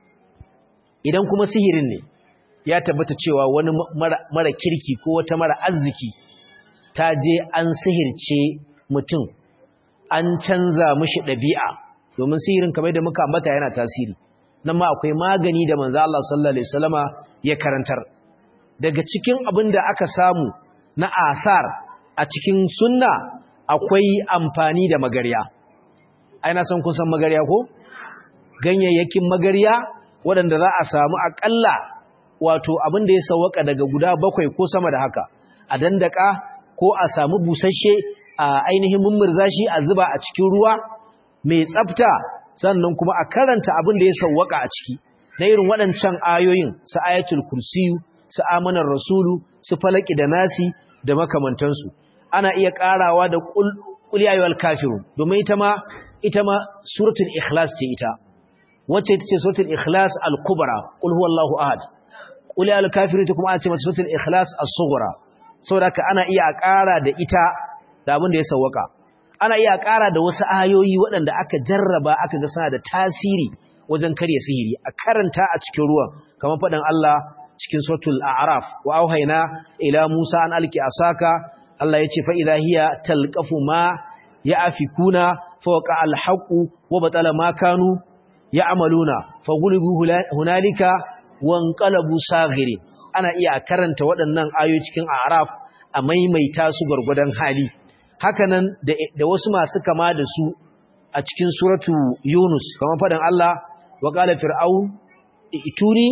idan kuma sihirin ne ya tabbata cewa wani mara kirki ko wata mara arziki ta je an sihirce mutum an canza mishi ɗabi'a domin sihirin kamar da muka ambata yana tasiri nan ma akwai magani da manzo Allah sallallahu alaihi wasallama ya karantar daga cikin abin da aka samu na asar a cikin sunna akwai amfani da magarya ai na san kun san magarya ko ganyayyakin magarya waɗanda za a samu akalla wato abin da ya sawaka daga guda bakwai ko sama da haka a dandaka ko a samu busasshe a ainihin mummurza shi a zuba a cikin ruwa mai tsafta sannan kuma a karanta abin da ya sawwaka a ciki na irin waɗancan ayoyin su ayatul kursiyu su amanar rasulu su falaki da nasi da makamantansu ana iya ƙarawa da qul ya ayyuhal kafirun domin ita ma ita ma suratul ikhlas ce ita wacce ita ce suratul ikhlas al-kubra qul huwallahu ahad qul ya ayyuhal kafirun ita kuma ana ce mata suratul ikhlas as-sughra saboda ana iya ƙara da ita da abin da ya sawwaka ana iya ƙara da wasu ayoyi waɗanda aka jarraba aka ga suna da tasiri wajen karya sihiri a karanta a cikin ruwan kamar faɗin Allah cikin suratul a'raf wa auhayna ila Musa an alki asaka Allah yace fa idha hiya talqafu ma ya'fikuna fawqa alhaqu wa batala ma kanu ya'maluna faghlibu hunalika wanqalabu saghirin ana iya karanta waɗannan ayoyi cikin a'raf a maimaita su gurgudan hali hakanan da wasu masu kama da su a cikin suratu Yunus kamar faɗin Allah wa qala fir'aun ituni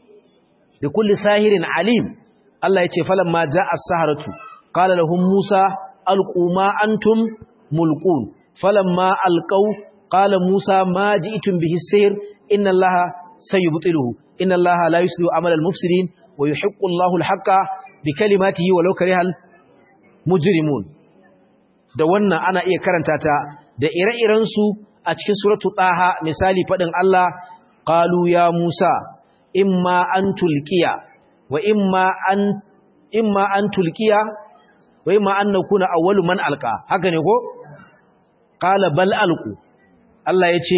bi kulli sahirin alim Allah yace falamma jaa as-saharatu qala lahum Musa alqu ma antum mulqun falamma alqaw qala Musa ma ji'tum bihi as-sihr inna Allaha sayubtiluhu inna Allaha la yuslihu amala al-mufsidin wa yuhiqqu Allahu al-haqqa bi kalimatihi walau karihal mujrimun da wannan ana iya karanta ta da ire-irensu a cikin suratu taha misali faɗin Allah qalu ya Musa imma an tulqiya wa imma an imma an tulqiya wa imma an nakuna awwalu man alqa haka ne ko qala bal alqu Allah yace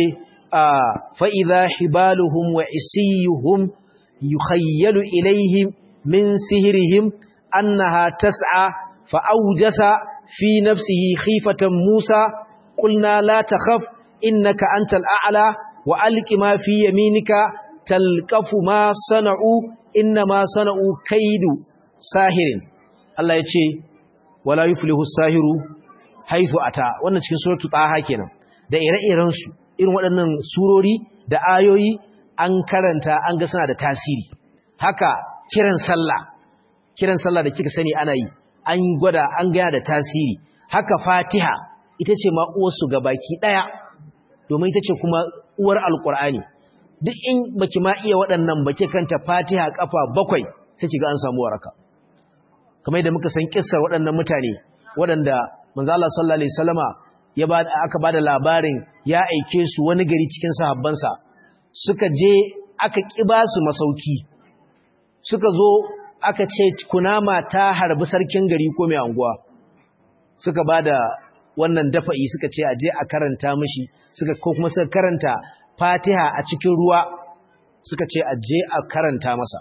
fa idha hibaluhum wa isiyuhum yukhayyalu ilayhim min sihrihim annaha tas'a fa awjasa في نفسه خيفة موسى قلنا لا تخف إنك أنت الأعلى وألق ما في يمينك تلقف ما صنعوا إنما صنعوا كيد ساهر الله يتشي ولا يفله الساهر حيث أتى wannan cikin suratul taha kenan da ire-iren su irin waɗannan surori da ayoyi an karanta an ga suna da tasiri haka kiran sallah kiran sallah da kika sani ana yi an gwada an gaya da tasiri haka fatiha ita ce ma uwarsu ga baki ɗaya domin ita ce kuma uwar alƙur'ani duk in baki ma iya waɗannan baki kanta fatiha ƙafa bakwai sai kiga an samu waraka kamar yadda muka san kissar waɗannan mutane waɗanda manzo Allah sallallahu alaihi wasallama ya ba aka bada labarin ya aike su wani gari cikin sahabbansa suka je aka kiba su masauki suka zo aka ce kunama ta harbi sarkin gari ko mai anguwa suka ba da wannan dafa'i suka ce aje a karanta mishi suka ko kuma suka karanta fatiha a cikin ruwa suka ce aje a karanta masa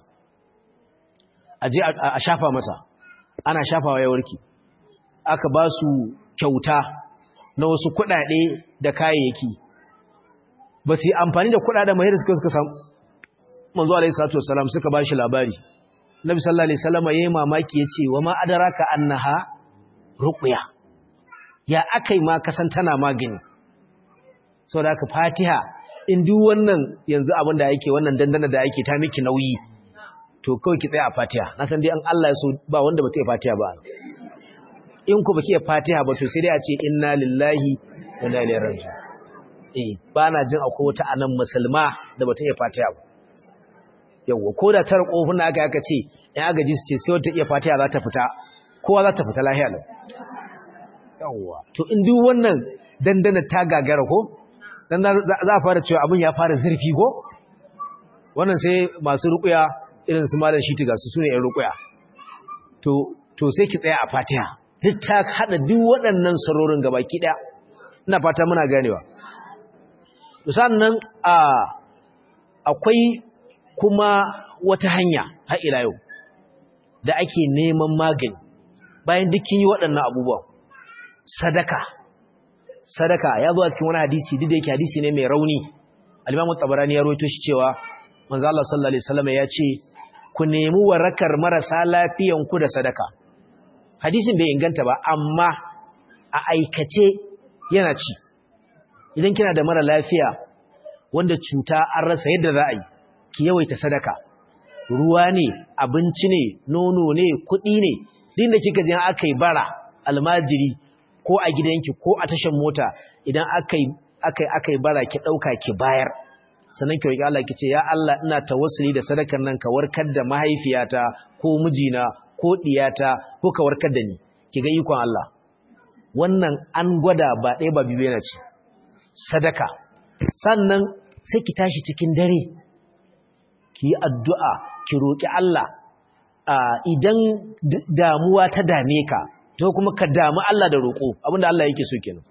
aje a shafa masa ana shafawa ya warke aka ba su kyauta na wasu kuɗaɗe da kayayyaki ba su yi amfani da kuɗaɗen mai da suka suka samu manzo alaihi salatu wassalam suka ba shi labari Nabi sallallahu alaihi wasallam yayi mamaki yace wa ma adraka annaha ruqya ya akai ma kasan tana magani saboda haka Fatiha in duk wannan yanzu abin da yake wannan dandana da yake ta miki nauyi to kawai ki tsaya a Fatiha na san dai an Allah ya so ba wanda ba ta yi Fatiha ba in ku baki Fatiha ba to sai dai a ce inna lillahi wa inna ilaihi raji'un eh ba na jin akwai wata anan musulma da ba ta yi Fatiha ba yawwa ko da tar kofin aka aka ce in aka ji su ce sai wata iya fatiha za ta fita kowa za ta fita lahiya lau yawwa to in duk wannan dandana ta gagara ko dan za a fara cewa abin ya fara zurfi ko wannan sai masu rukuya irin su malam shiti ga su sune yan rukuya to to sai ki tsaya a fatiha duk ta hada duk waɗannan sarorin gabaki daya ina fata muna ganewa sannan a akwai kuma wata hanya har ila yau da ake neman magani bayan dukkin yi waɗannan abubuwan sadaka sadaka ya zo a cikin wani hadisi duk da yake hadisi ne mai rauni al-Imam Tabarani ya rawaito shi cewa manzo Allah sallallahu alaihi wasallam ya ce ku nemi warakar marasa lafiyan ku da sadaka hadisin bai inganta ba amma a aikace yana ci idan kina da mara lafiya wanda cuta an rasa yadda za a yi ki yawaita sadaka ruwa ne abinci ne nono ne kuɗi ne din da kika je aka yi bara almajiri ko a gidanki ko a tashan mota idan aka yi aka yi bara ki ɗauka ki bayar sannan ki roƙi Allah ki ce ya Allah ina tawassuli da sadakar nan ka warkar da mahaifiyata ko mijina ko diyata ko ka warkar da ni ki ga ikon Allah wannan an gwada ba ɗaya ba biyu yana ci sadaka sannan sai ki tashi cikin dare ki yi addu'a ki roƙi Allah idan damuwa ta dame ka to kuma ka damu Allah da roƙo abinda Allah yake so kenan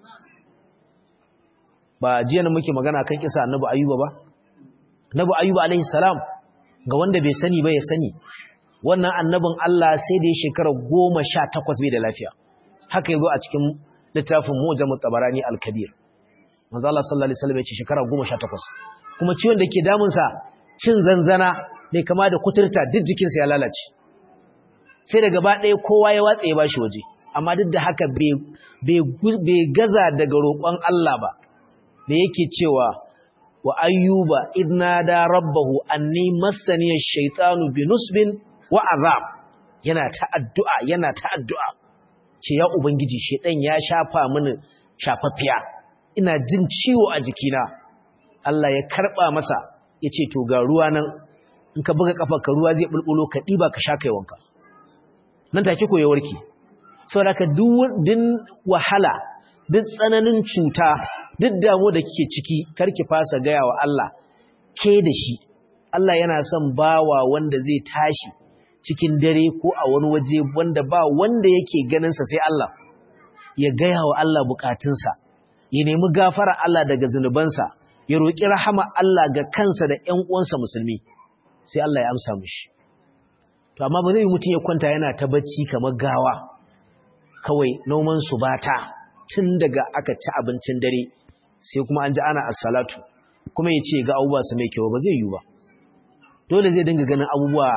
ba jiya na muke magana kan kisa annabi ayuba ba annabi ayuba alaihi salam ga wanda bai sani ba ya sani wannan annabin Allah sai da ya shekara goma sha takwas bai da lafiya haka yazo a cikin littafin mujamut tabarani al-kabir manzo Allah sallallahu alaihi wasallam ya ce shekara goma sha takwas kuma ciwon da ke damun sa cin zanzana ne kama da kuturta duk jikinsa ya lalace sai da gaba ɗaya kowa ya watsa ya bashi waje amma duk da haka bai gaza daga roƙon Allah ba da yake cewa wa ayyuba idna da rabbahu anni massani ash-shaytanu binusbin wa azab yana ta addu'a yana ta addu'a ce ya ubangiji shedan ya shafa mini shafaffiya ina jin ciwo a jikina Allah ya karba masa yace to ga ruwa nan in ka buga kafarka ruwa zai bulbulo ka diba ka sha kai wanka nan take ko ya warke saboda ka duk wahala duk tsananin cuta duk damu da kike ciki karki fasa gaya wa Allah ke da shi Allah yana son bawa wanda zai tashi cikin dare ko a wani waje wanda ba wanda yake ganinsa sai Allah ya gaya wa Allah bukatunsa ya nemi gafara Allah daga zunubansa ya roƙi rahama Allah ga kansa da ƴan uwansa musulmi sai Allah ya amsa mishi to amma ba zai mutum ya kwanta yana ta bacci kamar gawa kawai noman su bata tun daga aka ci abincin dare sai kuma an ji ana as-salatu kuma ya ce ga abubuwa su mai kyau ba zai yi ba dole zai dinga ganin abubuwa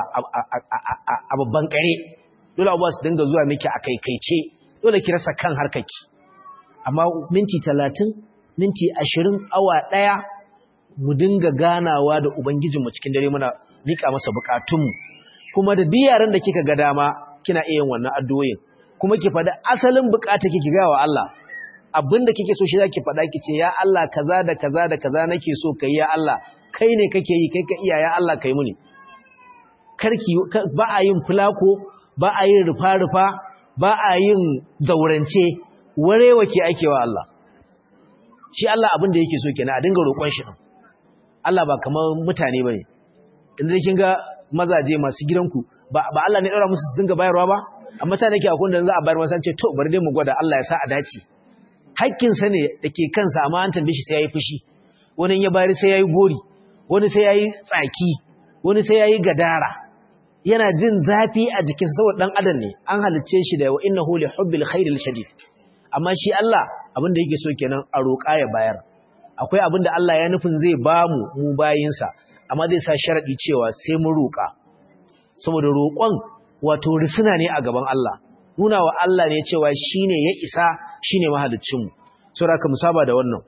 a babban kare dole abubuwa su dinga zuwa miki a kaikaice dole ki rasa kan harkaki amma minti talatin minti ashirin awa ɗaya mu dinga ganawa da ubangijinmu cikin dare muna miƙa masa buƙatunmu kuma da duk yaran da kika ga dama kina iya yin wannan addu'o'in kuma ki faɗi asalin buƙata kike ga wa Allah abinda kike so shi zaki faɗa ki ce ya Allah kaza da kaza da kaza nake so kai ya Allah kai ne kake yi kai ka iya ya Allah kai muni karki ba a yin fulako ba a yin rufa-rufa ba a yin zaurance warewa ke ake wa Allah shi Allah abin da yake so kenan a dinga roƙon shi Allah ba kamar mutane bane inda kin ga mazaje masu gidanku ba ba Allah ne daura musu su dinga bayarwa ba amma sai nake akwai da za a bayar masa ce to bari dai mu gwada Allah ya sa a dace hakkin sa ne dake kansa amma an tambaye shi sai yayi fushi wani ya bayar sai yayi gori wani sai yayi tsaki wani sai yayi gadara yana jin zafi a jikinsa saboda dan adam ne an halicce shi da wa innahu li hubbil khairil shadid amma shi Allah abin da yake so kenan a roƙa ya bayar akwai abin da Allah ya nufin zai ba mu mu bayinsa amma zai sa sharadi cewa sai mu roƙa saboda roƙon wato risuna ne a gaban Allah nuna wa Allah ne cewa shine ya isa shine mahaliccin mu saboda ka musaba da wannan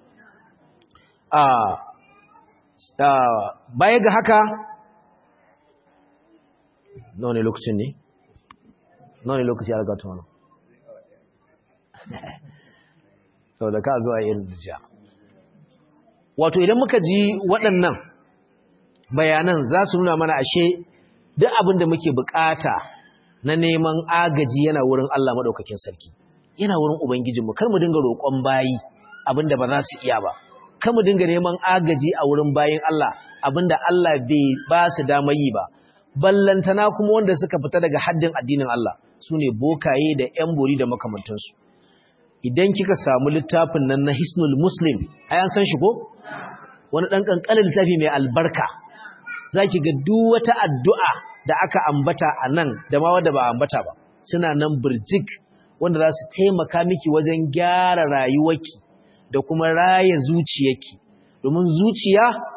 a baya ga haka nawa ne lokacin ne nawa ne lokaci ya riga tuwa sau da ka zuwa irin jiya wato idan muka ji waɗannan bayanan za su nuna mana ashe duk abin da muke bukata na neman agaji yana wurin Allah maɗaukakin sarki yana wurin Ubangijinmu kar mu dinga roƙon bayi abin da ba za su iya ba kar mu dinga neman agaji a wurin bayin Allah abin da Allah bai ba su damar yi ba ballantana kuma wanda suka fita daga haddin addinin Allah su ne bokaye da ‘yan bori da makamantansu idan kika samu littafin nan na hisnul muslim a yan san shi ko wani ɗan ƙanƙanin littafi mai albarka za ki ga duk wata addu'a da aka ambata a nan da ma wadda ba ambata ba suna nan birjik wanda za su taimaka miki wajen gyara rayuwarki da kuma raya zuciyarki domin zuciya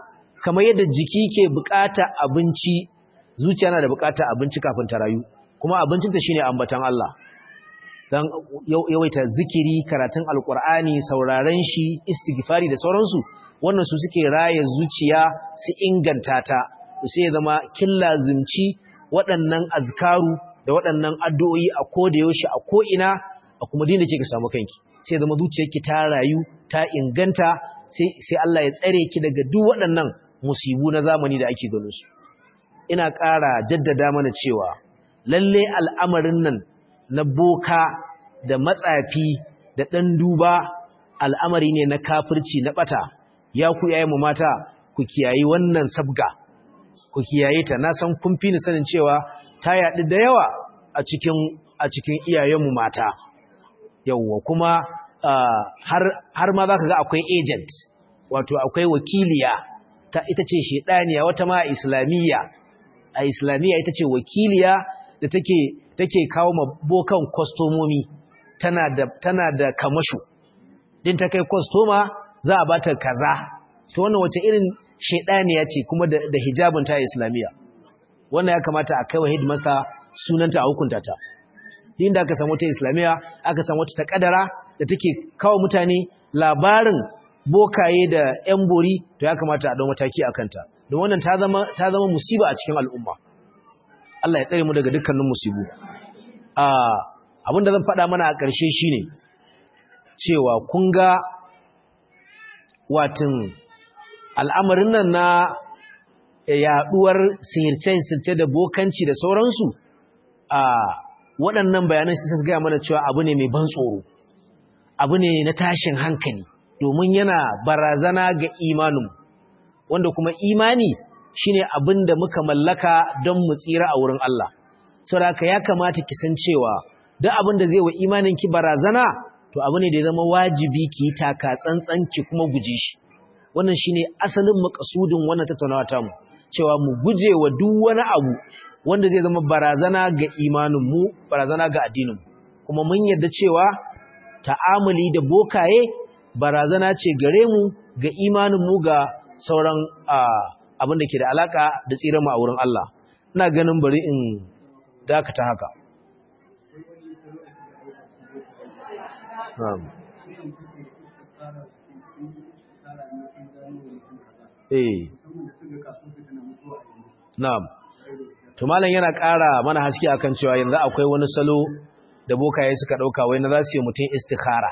kamar yadda jiki ke bukata abinci zuciya na da bukata abinci kafin ta rayu kuma abincinta shine ambatan Allah dan yawaita zikiri karatun alkur'ani sauraren shi istighfari da sauransu wannan su suke raye zuciya su inganta ta sai zama killa zumci waɗannan azkaru da waɗannan addu'o'i a koda yaushe a ko ina a kuma dinda ke ka samu kanki sai zama zuciyarki ta rayu ta inganta sai sai Allah ya tsare ki daga duk waɗannan musibu na zamani da ake ganin su ina ƙara jaddada mana cewa lalle al'amarin nan na boka da matsafi da ɗan duba al'amari ne na kafirci na ɓata ya ku yayi mu mata ku kiyayi wannan sabga ku kiyaye ta na san kun fi ni sanin cewa ta yaɗu da yawa a cikin a cikin iyayenmu mata yawwa kuma har har ma zaka ga akwai agent wato akwai wakiliya ta ita ce shedaniya wata ma islamiyya a islamiyya ita ce wakiliya da take take kawo mabokan kwastomomi tana da tana da kamasho din ta kai kwastoma za a bata kaza to wannan wace irin shedaniya ce kuma da, da hijabin ta islamiyya wannan ya kamata a kai wa headmaster sunanta a hukunta ta din da aka samu ta islamiyya aka samu ta kadara da take kawo mutane labarin bokaye da yan bori to ya kamata a dau mataki akan ta don wannan ta zama ta zama musiba a cikin al'umma Allah ya tsare mu daga dukkanin musibu abinda zan faɗa mana a ƙarshe shine cewa kun ga watin al'amarin nan na yaɗuwar sihirce-sihirce da bokanci da sauransu a waɗannan bayanan sai gaya mana cewa abu ne mai ban tsoro abu ne na tashin hankali domin yana barazana ga imanin wanda kuma imani shine abin da muka mallaka don mu tsira a wurin Allah saboda ya kamata ki san cewa duk abin da zai wa imanin ki barazana to abu ne da ya zama wajibi ki taka tsantsan ki kuma guje shi wannan shine asalin makasudin wannan tattaunawa ta mu cewa mu guje wa duk wani abu wanda zai zama barazana ga imanin mu barazana ga addinin mu kuma mun yarda cewa ta'amuli da bokaye barazana ce gare mu ga imanin mu ga sauran abin da ke da alaka da tsiran mu a wurin Allah ina ganin bari in dakata haka Na'am. Eh. Na'am. To malam yana ƙara mana haske akan cewa yanzu akwai wani salo da bokaye suka ɗauka wai na za su yi mutum istikhara.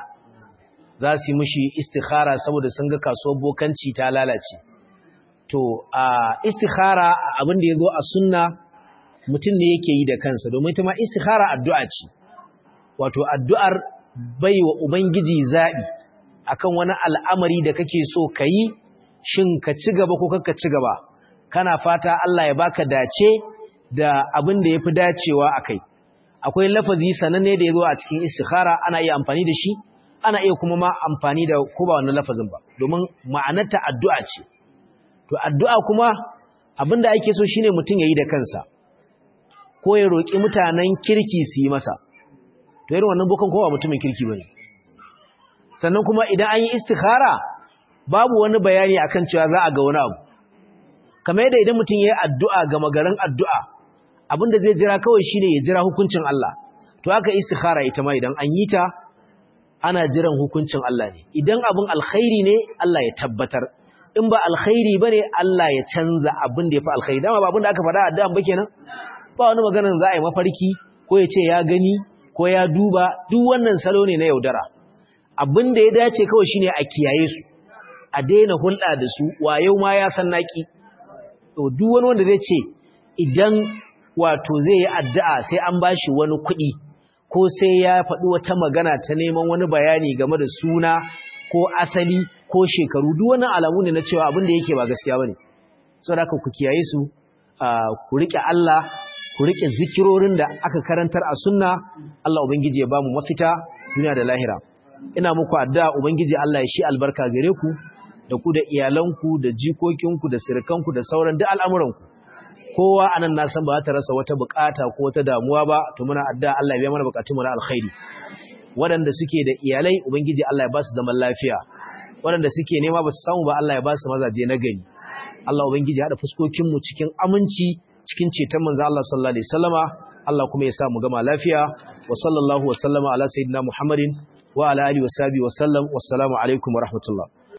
Za su yi mishi istikhara saboda sun ga kasuwar bokanci ta lalace. To a istikhara abin da ya zo a sunna mutum ne yake yi da kansa domin ita ma istikhara addu'a ce. Wato addu'ar bai wa Ubangiji zaɓi akan wani al'amari da kake so ka yi shin ka ci gaba ko kakka ci gaba kana fata Allah ya baka dace da abin da ya fi dacewa a kai akwai lafazi sananne da ya zo a cikin istikhara ana iya amfani da shi ana iya kuma ma amfani da ko ba wannan lafazin ba domin ma'anarta addu'a ce to addu'a kuma abin da ake so shine mutum ya yi da kansa ko ya roƙi mutanen kirki su yi masa to irin wannan bukan kowa mutumin kirki bane sannan kuma idan an yi istikhara babu wani bayani akan cewa za a ga wani abu kamar yadda idan mutum yayi addu'a ga magaran addu'a abinda zai jira kawai shine ya jira hukuncin Allah to haka istikhara ita ma idan an yi ta ana jiran hukuncin Allah ne idan abin alkhairi ne Allah ya tabbatar in ba alkhairi bane Allah ya canza abin da yafi alkhairi dama ba abin da aka faɗa addu'a ba kenan ba wani maganar za a yi mafarki ko ya ce ya gani ko ya duba duk wannan salo ne na yaudara abin da ya dace kawai shine a kiyaye su a daina hulɗa da su wayo ma ya san naki to duk wani wanda zai ce idan wato zai yi addu'a sai an bashi wani kuɗi ko sai ya faɗi wata magana ta neman wani bayani game da suna ko asali ko shekaru duk wani alamu ne na cewa abin da yake ba gaskiya bane saboda ku kiyaye su ku rike Allah ku rike zikirorin da aka karantar a sunna Allah ubangiji ya bamu mafita duniya da lahira ina muku addu'a ubangiji Allah ya shi albarka gare ku da ku da iyalanku da jikokinku da sirkanku da sauran duk al'amuranku kowa anan na san ba ta rasa wata bukata ko wata damuwa ba to muna addu'a Allah ya biya mana bukatun mu na alkhairi waɗanda suke da iyalai ubangiji Allah ya ba su zaman lafiya waɗanda suke nema ba su samu ba Allah ya ba su mazaje na gari Allah ubangiji ya hada fuskokin mu cikin aminci cikin ceton manzo Allah sallallahu alaihi wasallama Allah kuma ya sa mu gama lafiya wa sallallahu wa sallama ala sayyidina Muhammadin wa ala alihi wa sahbihi wa sallam wassalamu alaikum wa rahmatullah